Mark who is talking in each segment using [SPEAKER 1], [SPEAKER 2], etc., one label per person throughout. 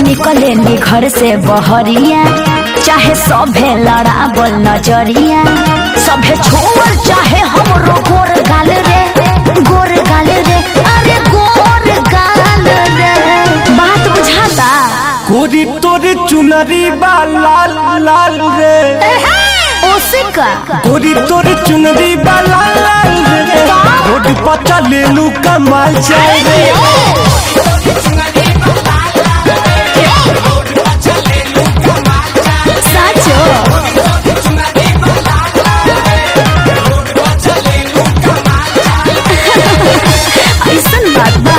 [SPEAKER 1] निकले नी घर से बहरिया चाहे सभे लड़ाबल नजरिया सभे छोड़ चाहे हमरो गोर गाल रे गोर गाल रे अरे गोर गाल रे बात बुझाता
[SPEAKER 2] गोरी तोरे चुनरी बा लाल लाल रे
[SPEAKER 1] ओसे का
[SPEAKER 2] गोरी तोरे चुनरी बा लाल लाल रे रोड पर चले लू कमाल चाय रे
[SPEAKER 1] साचो ऐसन बात बा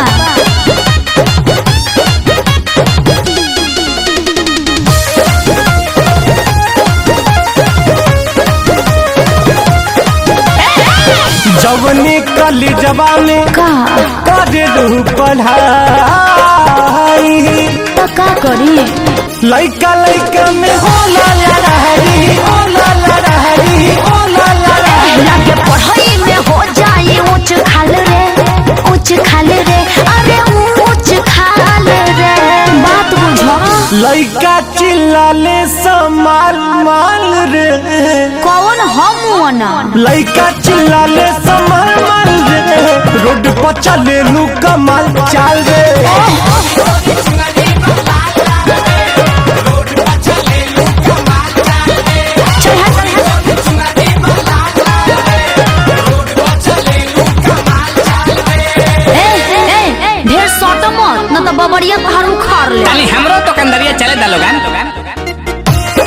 [SPEAKER 2] जवनी कली जवानी
[SPEAKER 1] का
[SPEAKER 2] करे लू पढ़ाई
[SPEAKER 1] तो का करी
[SPEAKER 2] लइका लइका में होला लड़ाई होला लड़ाई होला लड़ाई
[SPEAKER 1] लगे पढ़ाई में हो जाए ऊंच खाल रे ऊंच खाल रे अरे ऊंच खाल रे बात बुझो
[SPEAKER 2] लइका चिल्लाले समाल माल रे
[SPEAKER 1] कौन हम वना
[SPEAKER 2] लइका चिल्लाले समाल माल रे रोड पर चले लू कमाल चाल रे
[SPEAKER 1] ए ए ढेर सट मत न तो बबड़िया पहाड़ उखाड़ ले
[SPEAKER 3] ताली हमरो तो कंदरिया चले दा लोगन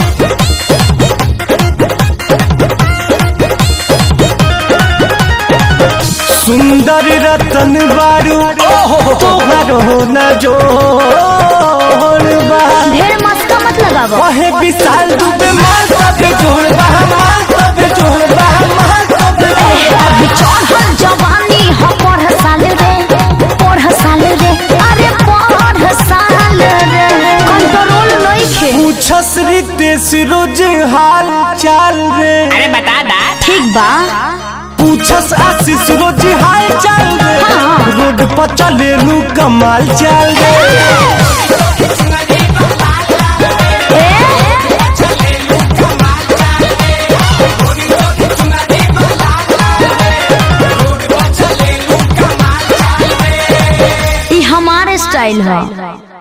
[SPEAKER 2] सुंदर रतन बारू तोहर हो न जोड़ बा
[SPEAKER 1] ढेर मस्का मत लगावो
[SPEAKER 2] कहे विशाल दुबे मार सबे जोड़ बा मार सबे जोड़ बा मार सबे जोड़ बा
[SPEAKER 1] अभी चढ़ल जवानी हो पढ़ साल रे पढ़ साल रे अरे पढ़ साल रे कंट्रोल नइखे
[SPEAKER 2] पूछस रितेश रोज हाल चाल रे
[SPEAKER 3] अरे बता दा
[SPEAKER 1] ठीक बा
[SPEAKER 2] पूछस आशीष रोज हाल चाल रे
[SPEAKER 1] हाँ।
[SPEAKER 2] रोड पर चले लू कमाल चाल रे
[SPEAKER 1] ई हमारे स्टाइल है